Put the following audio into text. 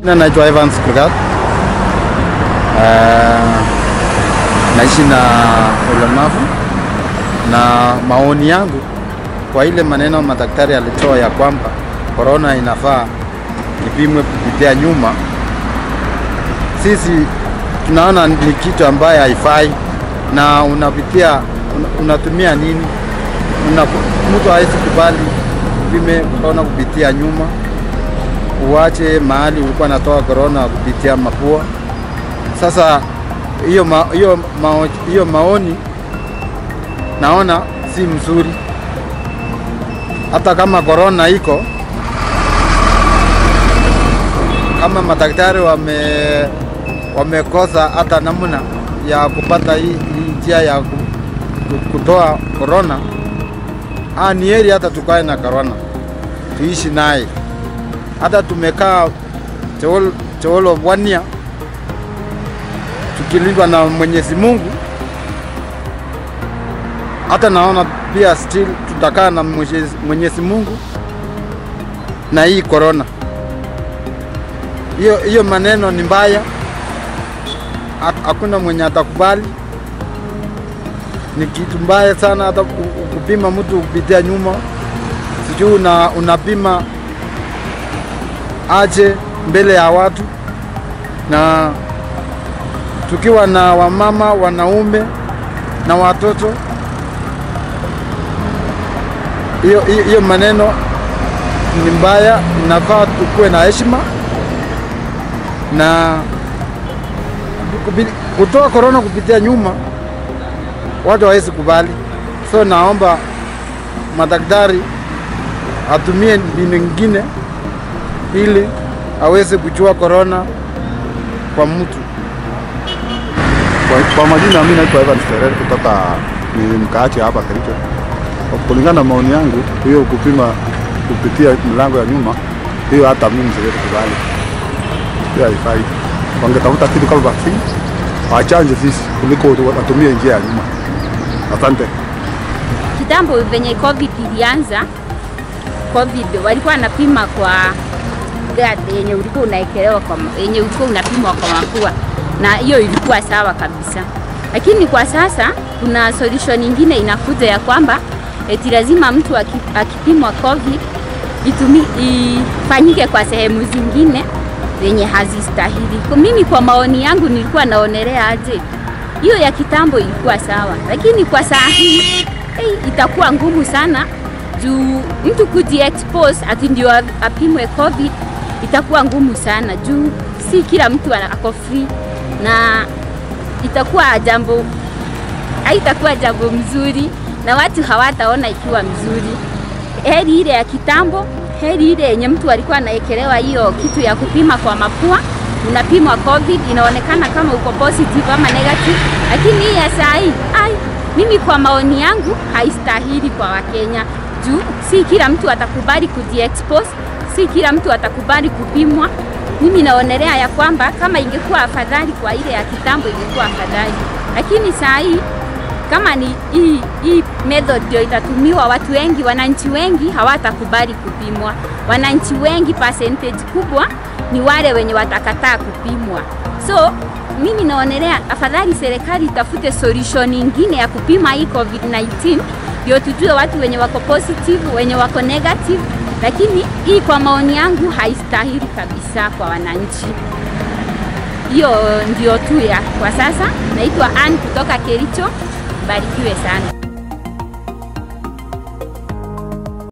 Na naitwa Evans Kurgat. Uh, naishi na ulemavu na maoni yangu kwa ile maneno madaktari alitoa ya kwamba korona inafaa ipimwe kupitia nyuma, sisi tunaona ni kitu ambaye haifai, na unapitia una, unatumia nini? Una, mtu hawezi kubali upime korona kupitia nyuma, uache mahali ulikuwa natoa korona kupitia mapua. Sasa hiyo ma, hiyo mao, hiyo maoni naona si mzuri, hata kama korona iko, kama madaktari wame wamekosa hata namna ya kupata hii hii njia ya ku- ku- kutoa korona, ah, ni heri hata tukae na korona tuishi naye. Hata tumekaa Cheol- Cheolo one year tukilindwa na Mwenyezi Mungu, hata naona pia still tutakaa na Mwenyezi- Mwenyezi Mungu na hii korona. Hiyo hiyo maneno ni mbaya, Ha- hakuna mwenye atakubali. Ni kitu mbaya sana, hata ku- ku- kupima mtu kupitia nyuma, sijui una, unapima aje mbele ya watu, na tukiwa na wamama, wanaume na watoto, hiyo hiyo- hiyo maneno ni mbaya. Inafaa tukuwe na heshima na kupi- kutoa korona kupitia nyuma, watu hawezi kubali. So naomba madaktari atumie mbinu nyingine ili aweze kuchua korona kwa mtu. Kwa, kwa majina mimi naitwa Evans Terere kutoka ni mkaachi hapa Kericho. Kwa kulingana na maoni yangu, hiyo kupima kupitia mlango ya nyuma, hiyo hata mimi siwezi kubali, hiyo haifai. Wangetafuta kitu kama vaccine wachanje sisi kuliko watumie njia ya nyuma. Asante. Kitambo venye COVID ilianza, COVID walikuwa wanapima kwa gari yenye ulikuwa unaekelewa kwa ma- yenye ulikuwa unapimwa kwa mapua, na hiyo ilikuwa sawa kabisa. Lakini kwa sasa kuna solution nyingine inakuja ya kwamba eti lazima mtu aki- akipimwa COVID itumi, ifanyike kwa sehemu zingine zenye hazistahili. Kwa mimi, kwa maoni yangu, nilikuwa naonelea aje hiyo ya kitambo ilikuwa sawa, lakini kwa saa hii hey, itakuwa ngumu sana juu mtu kujiexpose ati ndio a- apimwe COVID itakuwa ngumu sana juu si kila mtu ana- ako free na itakuwa jambo haitakuwa jambo mzuri na watu hawataona ikiwa mzuri. Heri ile ya kitambo, heri ile yenye mtu alikuwa anaekelewa hiyo kitu ya kupima kwa mapua, unapimwa COVID, inaonekana kama uko positive ama negative, lakini hii ya saa hii, ai, mimi kwa maoni yangu haistahili kwa Wakenya juu si kila mtu atakubali kujiexpose, si kila mtu atakubali kupimwa. Mimi naonelea ya kwamba kama ingekuwa afadhali kwa ile ya kitambo ingekuwa afadhali, lakini saa hii kama ni hii, hii method ndio itatumiwa, watu wengi, wananchi wengi hawatakubali kupimwa. Wananchi wengi, percentage kubwa ni wale wenye watakataa kupimwa. So mimi naonelea afadhali serikali itafute solution nyingine ya kupima hii COVID-19 ndio tujue watu wenye wako positive, wenye wako negative, lakini hii kwa maoni yangu haistahili kabisa kwa wananchi. Hiyo ndio tu ya kwa sasa. Naitwa Ann kutoka Kericho. Barikiwe sana.